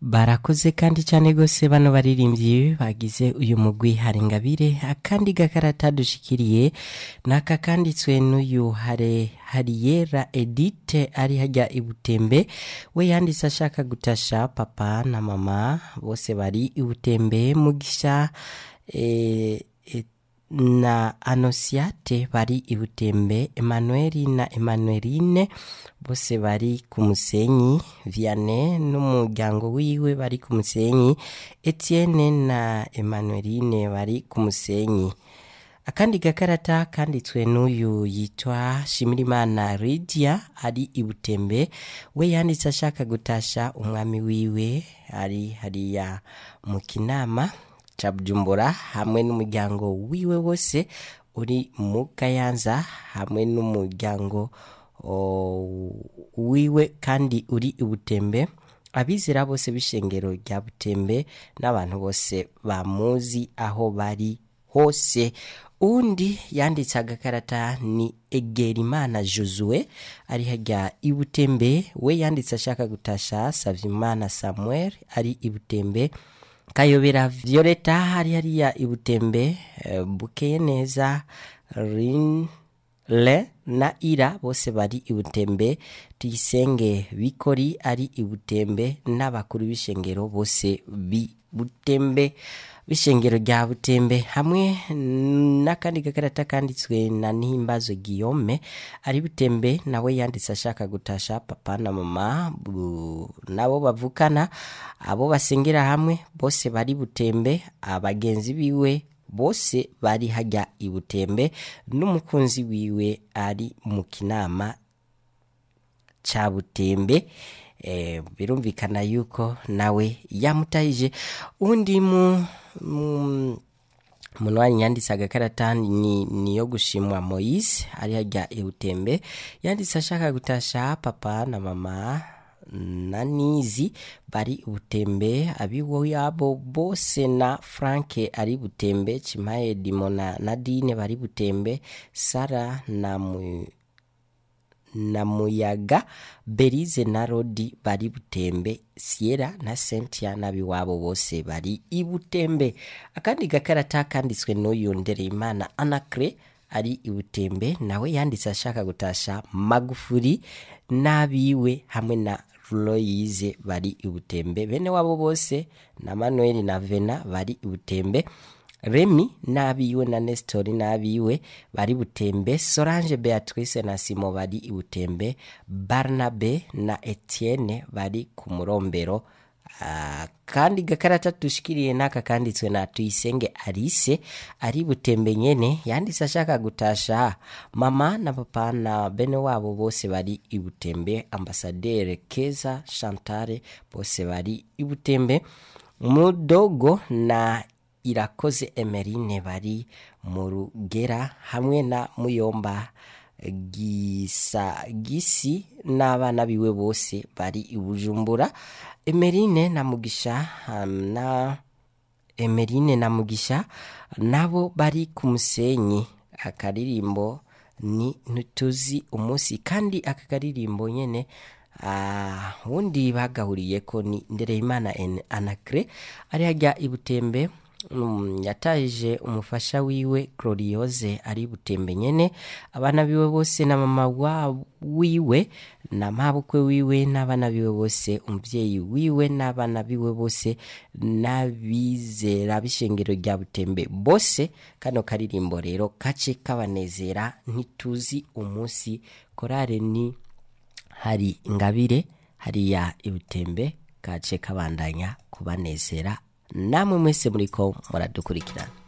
barakoze kandi cyane gose bano baririmbyi bagize uyu mugwi hari ingabire akandi gakarata dushikiriye naka kanditswe n'uyu hare hariyera edite ari hajya ibutembe we yanditse ashaka gutasha papa na mama bose bari ibutembe mugisha eh, eh, na anosiate bari ibutembe emanueli na emanueline bose bari ku musenyi vianney n'umuryango wiwe bari ku musenyi etienne na emanueline bari ku musenyi akandi gakarata kanditswe n'uyu yitwa shimirimana lidia ari ibutembe we yanditse ashaka gutasha umwami wiwe ari hariya mu kinama ca bujumbura hamwe n'umuryango wiwe wose uri mu kayanza hamwe n'umuryango o, wiwe kandi uri ibutembe abizera bose b'ishengero rya butembe n'abantu bose bamuzi aho bari hose undi yanditse agakarata ni egerimana josue ari hajya ibutembe we yanditse ashaka gutasha savyimana samuel ari ibutembe kayobera violeta hari hariya ibutembe eh, bukeye neza rin le na ira bose bari ibutembe tuyisenge bikori ari ibutembe n'abakuru b'ishengero bose bibutembe b'ishengero rya butembe hamwe n'akandi gakarata kanditswe na nihimbazo guillaume ari butembe nawe yanditse ashaka gutasha papa na mama bu- nabo bavukana abo basengera hamwe bose bari butembe abagenzi biwe bose bari hajya ibutembe n'umukunzi wiwe ari mu kinama ca butembe eh, birumvikana yuko nawe yamutahije undi mu mu- munwanyi yanditse agakarata ni niyo gushimwa moise ari hajya ibutembe yanditse ashaka gutasha papa na mama na nizi bari ubutembe abiwo yabo bose na franke ari butembe chimaye dimo na nadine bari butembe sara na mu na muyaga berize na rodi bari butembe sierra na sentia n'abiwabo bose bari ibutembe akandi gakarata kanditswe n'uyu ndereyimana anacre ari ibutembe nawe yanditse ashaka gutasha magufuri n'abiwe hamwe na loyize bari ibutembe bene wabo bose na manuel na vena bari ibutembe remi n'abiwe na nestori n'abiwe bari butembe solange beatrice na simo bari ibutembe barnabe na etienne bari ku murombero Ah, kandi gakarata dushikiriye n'aka kanditswe na tuyisenge arise ari butembe nyene yanditse ashaka gutasha mama na papa na bene wabo bose bari ibutembe ambasadere keza chantare bose bari ibutembe mudogo na irakoze emerine bari mu rugera hamwe na muyomba gisa gisi n'abana biwe bose bari i bujumbura emerine na mugisha um, na emerine na mugisha nabo bari ku musenyi akaririmbo ni ntituzi umunsi kandi aka karirimbo nyene ah, wundi bagahuriye ko ni ndereyimana En- anacre ari hajya ibutembe um, yatahije umufasha wiwe gloriose ari butembe nyene abana biwe bose na mama wa wiwe na mabukwe wiwe n'abana biwe bose umuvyeyi wiwe n'abana biwe bose n'abizera b'ishengero rya butembe bose kano karirimbo rero kace kabanezera ntituzi umunsi korare ni hari ingabire hariya ibutembe kace kabandanya kubanezera namwe mwese muriko muradukurikirana